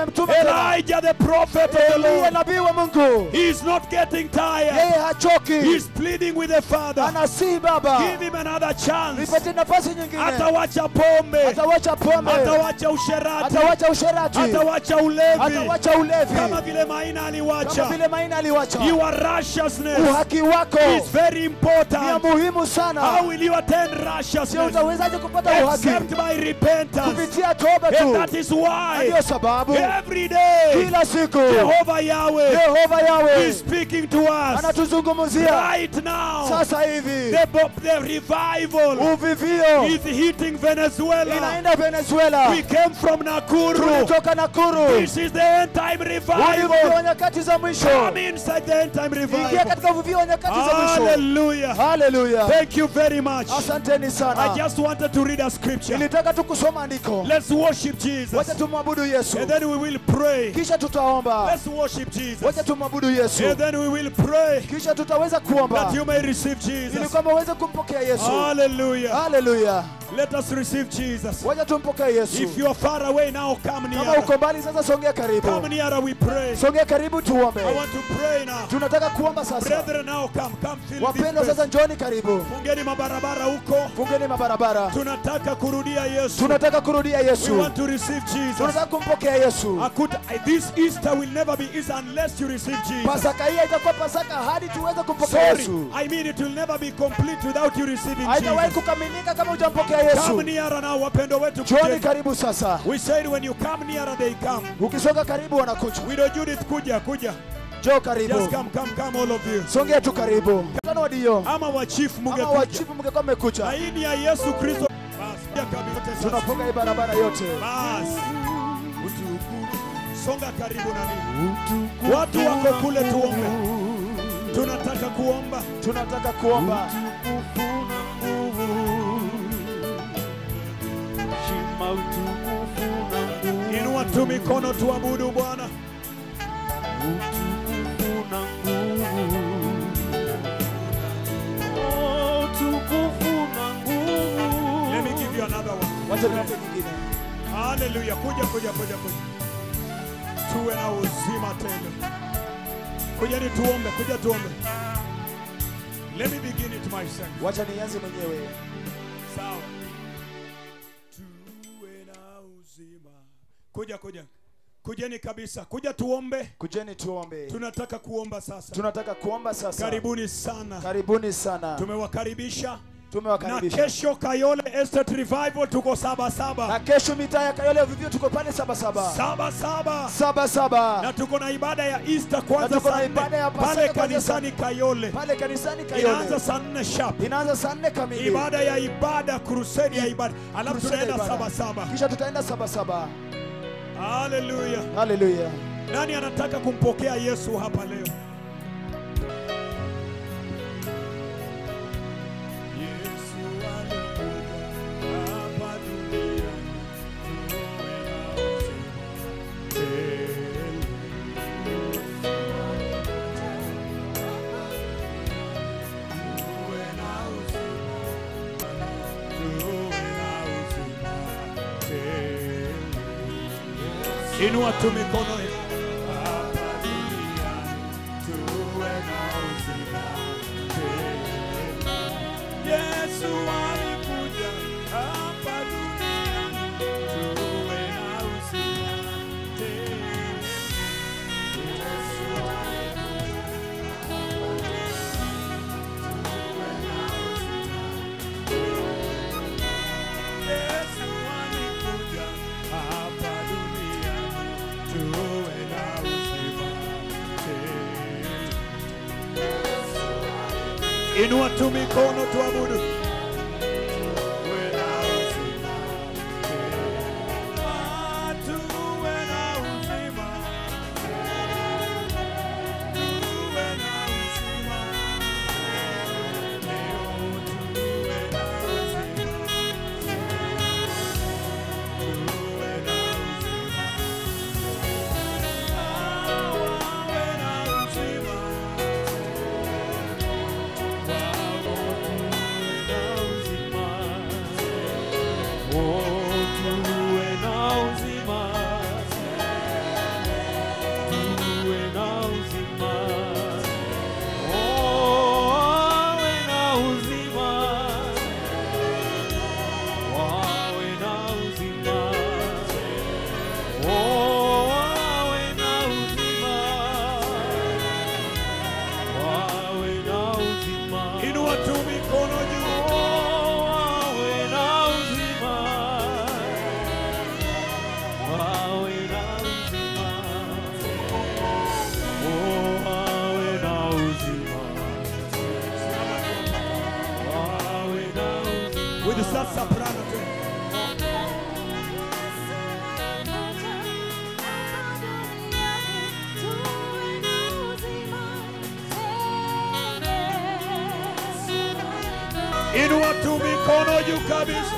tena. Elijah, the prophet of the Eliya Lord, nabii wa Mungu, he is not getting tired. yeye hachoki, He's pleading with the Father. anasihi Baba, Give him another chance. nipatie nafasi nyingine. Atawacha pombe, Atawacha pombe, atawacha usherati, atawacha usherati, atawacha ulevi, atawacha kama ulevi, vile Maina kama aliwacha. vile Maina aliwacha. Your righteousness Uhaki wako is very ni ya important. muhimu How sana. will you attain Sio righteousness? utawezaje kupata uhaki Except by repentance. kupitia toba And tu. that is Na why Ndiyo sababu every day kila siku Jehovah Yahweh Yehova Yawe is speaking to us anatuzungumzia right now. sasa hivi. The, bo- the revival Uvivio is hitting Venezuela. inaenda Venezuela, We came from Nakuru. tulitoka Nakuru. This is the end time Huu ni uvuvio wa revival. nyakati za mwisho. Come inside the end time Ingia revival. katika uvuvio wa nyakati za mwisho. Hallelujah. Haleluya, Thank you very much. asanteni I sana. just wanted to read a scripture. Nilitaka tu kusoma andiko, Let's worship Jesus. wacha tumwabudu Yesu, And then we will pray. kisha tutaomba. Let's worship Jesus. Wacha tumwabudu Yesu, And then we will pray kisha tutaweza kuomba that you may receive ili Jesus. kwamba uweze kumpokea Yesu. Hallelujah. Haleluya, Let us receive Jesus. wacha tumpokee Yesu. If you are far away now, come Kama near. uko mbali sasa, songea karibu, Come nearer, we pray. songea karibu, tuombe. I want to pray now. Tunataka kuomba sasa. Brethren, now come. Come feel Wapendwa, this sasa place. njoni karibu, Fungeni mabarabara huko. fungeni mabarabara. Tunataka kurudia Yesu. Tunataka kurudia We Yesu, want to receive Jesus. tunataka kumpokea Yesu. Akuta, this Easter will never be Easter unless you receive Jesus. Pasaka hii haitakuwa Pasaka hadi tuweze kumpokea Sorry, Yesu. I mean it will never be complete without you receiving Haitawahi Jesus. kukamilika kama hujampokea Come Yesu. nearer now, wapendo wetu. Njoni kujeni. karibu sasa. We said when you come nearer, they come. Ukisonga karibu wanakuja. Widow Judith, kuja, kuja. Njoo karibu. Just come, come, come, all of you. Songea tu karibu. Mkutano wa dio. Ama wa chief Ama mungekuja. wachifu mngekuwa mmekuja. Aini ya Yesu Kristo. Basi, kuja kabisa sasa. Tunafunga hii barabara yote. Basi. Songa karibu na mimi. Watu wako kule tuombe. Tunataka kuomba. Tunataka kuomba. Inua tu mikono tuabudu Bwana. Let me give you another one. Wacha niwape nyingine. Hallelujah. Kuja kuja kuja kuja. Tuwe na uzima tena. Kuja ni tuombe, kuja tuombe. Let me begin it myself. Wacha nianze mwenyewe. Sawa. Tuwe na uzima. Kuja kuja. Kujeni kabisa. Kuja tuombe. Kujeni tuombe. Tunataka kuomba sasa. Tunataka kuomba sasa. Karibuni sana. Karibuni sana. Tumewakaribisha na Tumewakaribisha. kesho Kayole Estate Revival tuko saba saba. Na kesho mitaa ya Kayole vivyo tuko pale saba saba. Saba saba. Saba saba. na tuko na ibada ya Easter Na kwanza tuko na saa ibada ya nne Pasaka pale kwanza kanisani Kayole, Pale kanisani inaanza Kayole. saa nne sharp. Inaanza saa nne kamili. Ibada ya ibada, crusade ya ibada, alafu Crusade ya tunaenda ibada. saba saba. Kisha tutaenda saba saba. Haleluya! Haleluya. Nani anataka kumpokea Yesu hapa leo? Yesu alikuja hapa duniani tuwe na uzima tele. Tuwe na uzima, tuwe na uzima tele. Inua tu mikono hapa duniani tuwe na uzima tele. Yesu alikuja hapa duniani tuwe na uzima tele. Yesu Yesu alikuja hapa duniani tuwe na uzima tele. Inua tu mikono tuabudu. Tuwe na uzima tele. Ah, tuwe na uzima tele. Tuwe na uzima tele. Leo tuwe na uzima tuwe na uzima. Ah, wawe na uzima. Wao tuwe na soprano tu. Inua tu mikono juu kabisa.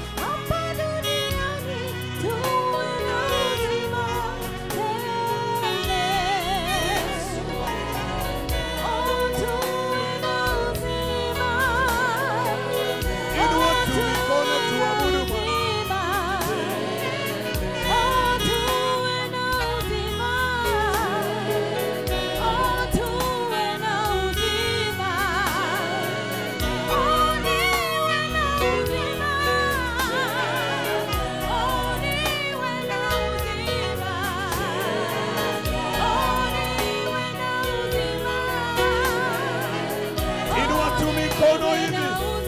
Inua tu mikono tuabudu Bwana. Inua tu mikono hivi.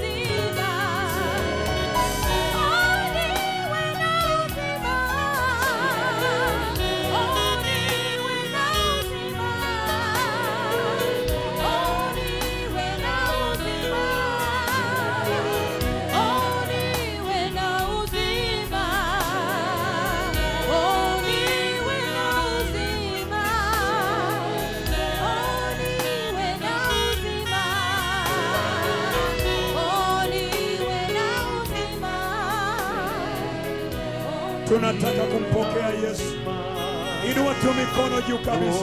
Tunataka kumpokea Yesu. Inua tu mikono juu kabisa.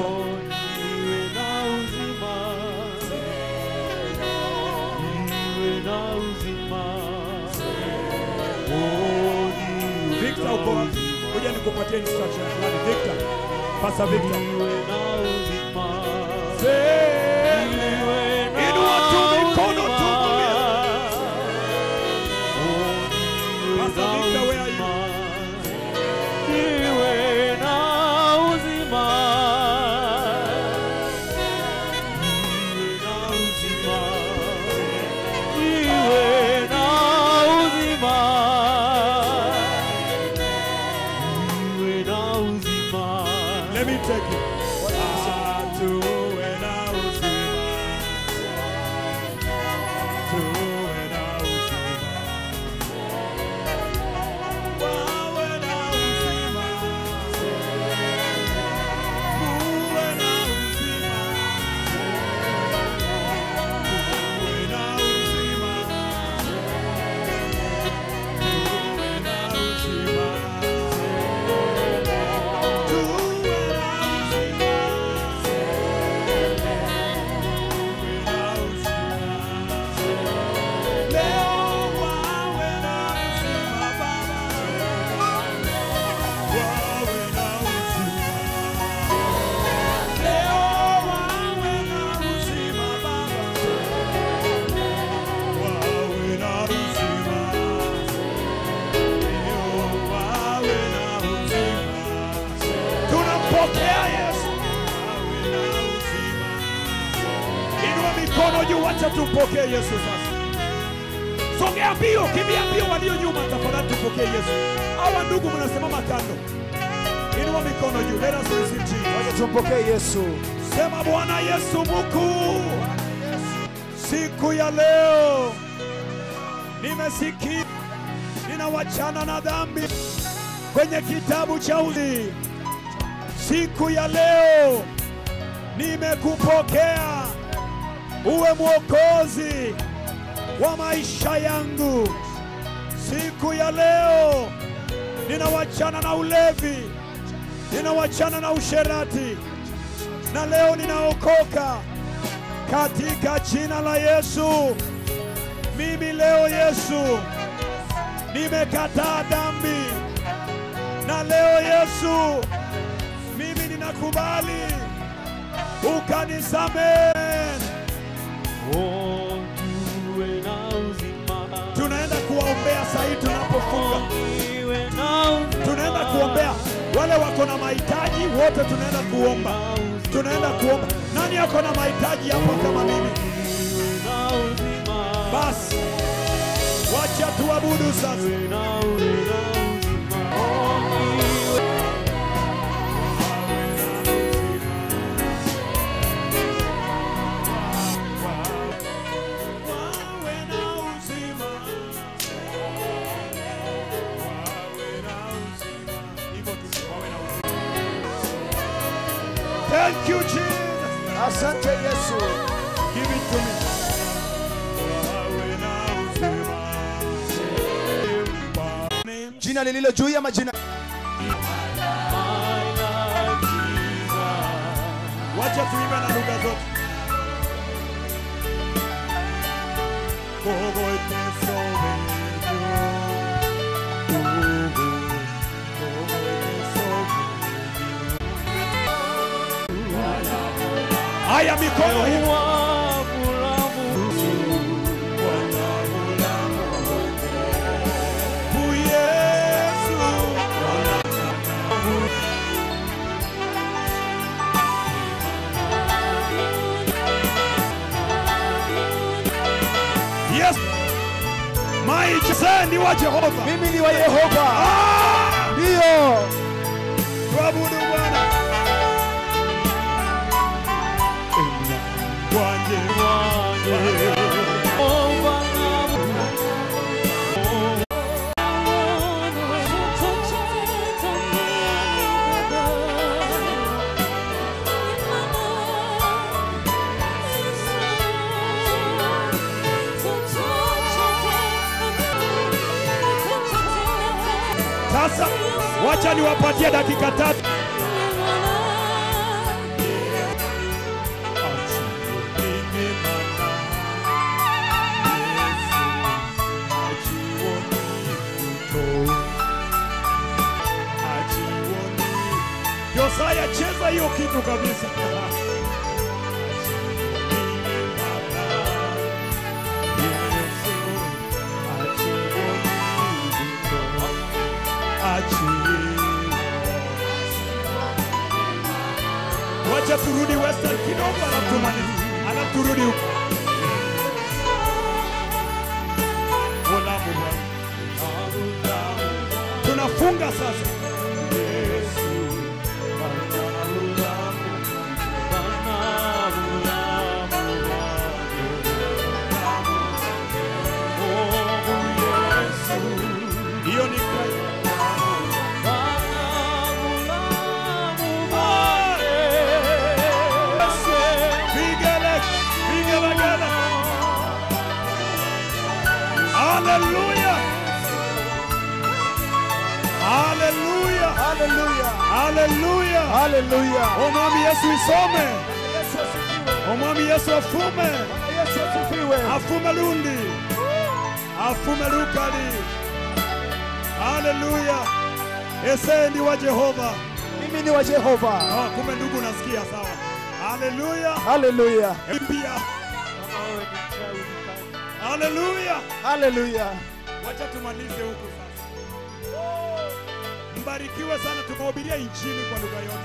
Victor uko wapi? Kuja nikupatie instruction fulani. Victor. Pasa Victor. Inua tu mikono tu mwambie. Pasa Victor, where are you? Let me take you. Ah, tuwe na uzima. Tuwe na uzima. Wawe na uzima. Muwe na uzima. Tuwe na uzima. Tuwe na uzima. Tunampokea Yesu. Inua mikono juu, wacha tumpokee Yesu sasa. Sogea mbio, kimbia mbio, walio nyuma, tafadhali tupokee Yesu. Hawa ndugu mnasimama kando, inua mikono juu. Let us receive Jesus. Wacha tumpokee Yesu. Sema Bwana Yesu mkuu, siku ya leo nimesikia ninawachana na dhambi kwenye kitabu cha uzima. Siku ya leo nimekupokea uwe mwokozi wa maisha yangu. Siku ya leo ninawachana na ulevi, ninawachana na usherati, na leo ninaokoka katika jina la Yesu. Mimi leo Yesu nimekataa dhambi, na leo Yesu mimi ninakubali ukanisamehe. Tunaenda kuwaombea saa hii tunapofunga, tunaenda kuombea wale wako na mahitaji wote, tunaenda kuomba, tunaenda kuomba. Nani ako na mahitaji hapo kama mimi? Basi wacha tuabudu sasa. Wawe na uzima. Thank you Jesus. Asante Yesu. Give it to me. Wawe na uzima. Names. Jina lililo juu ya majina. Wacha tuimbe na lugha zote. Kogo iteso menyo. Kogo, kogo iteso menyo. Haya mikono hivi. Bu Yesu. Yes. Maichezeni wa Jehova. Mimi ni wa Yehova. Ah! Ndio. Tuabudu Bwana. Wanje Sasa wacha niwapatie dakika tatu. Josaya, cheza hiyo kitu kabisa. Wacha turudi Western kidogo, alafu tumalize, alafu turudi huko. Ulamu Bwana. Tunafunga sasa. Hiyo ni Kristo. Vigele, vigelegele. Hallelujah. Hallelujah. Haleluya. Hallelujah. Haleluya. Omwami Yesu isome. Yesu asifiwe. Omwami Yesu afume. Bwana Yesu asifiwe. Afume lundi. Afume lukali. Hallelujah. Ese ndi wa Jehova. Mimi ni wa Jehova. Ah, kumbe ndugu nasikia sawa. Hallelujah. Haleluya. Pia. Hallelujah. Haleluya. Wacha tumalize huku sasa. Mbarikiwe sana, tumehubiria injili kwa lugha yote.